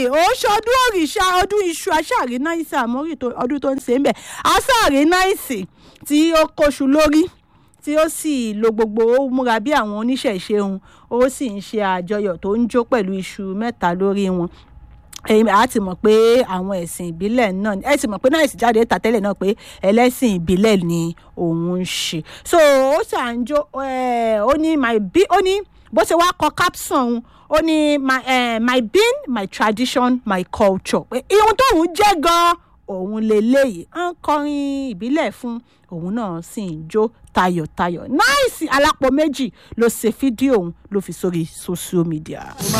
ó ṣọdún òrìṣà ọdún iṣu aṣáàrí náìsì àmọ́rí ọdún tó ń ṣe ń bẹ̀ aṣáàrí náìsì tí ó kóṣù lórí tí ó sì lo gbogbo ó múra bí àwọn oníṣẹ̀ṣe òun ó sì ń ṣe àjọyọ̀ tó ń jó pẹ̀lú iṣu mẹ́ta lórí wọn a ti mọ̀ pé àwọn ẹ̀sìn ìbílẹ̀ náà ẹ ti mọ̀ pé náà ìsìjáde ta tẹ́lẹ̀ náà pé ẹlẹ́sìn ìbílẹ̀ ni òun ń ṣe so ó ṣàǹjó ó ní my bí ó ní bó ṣe wá kọ capson ó ní my, uh, my being my tradition my culture pé ihun tóun jẹ́ gan-an òun lélẹ́yìí à ń kọrin ìbílẹ̀ fún òun náà sì ń jó tayọ̀tayọ̀ náìsì alápò méjì ló ṣe fídíò òun ló fi sórí social media.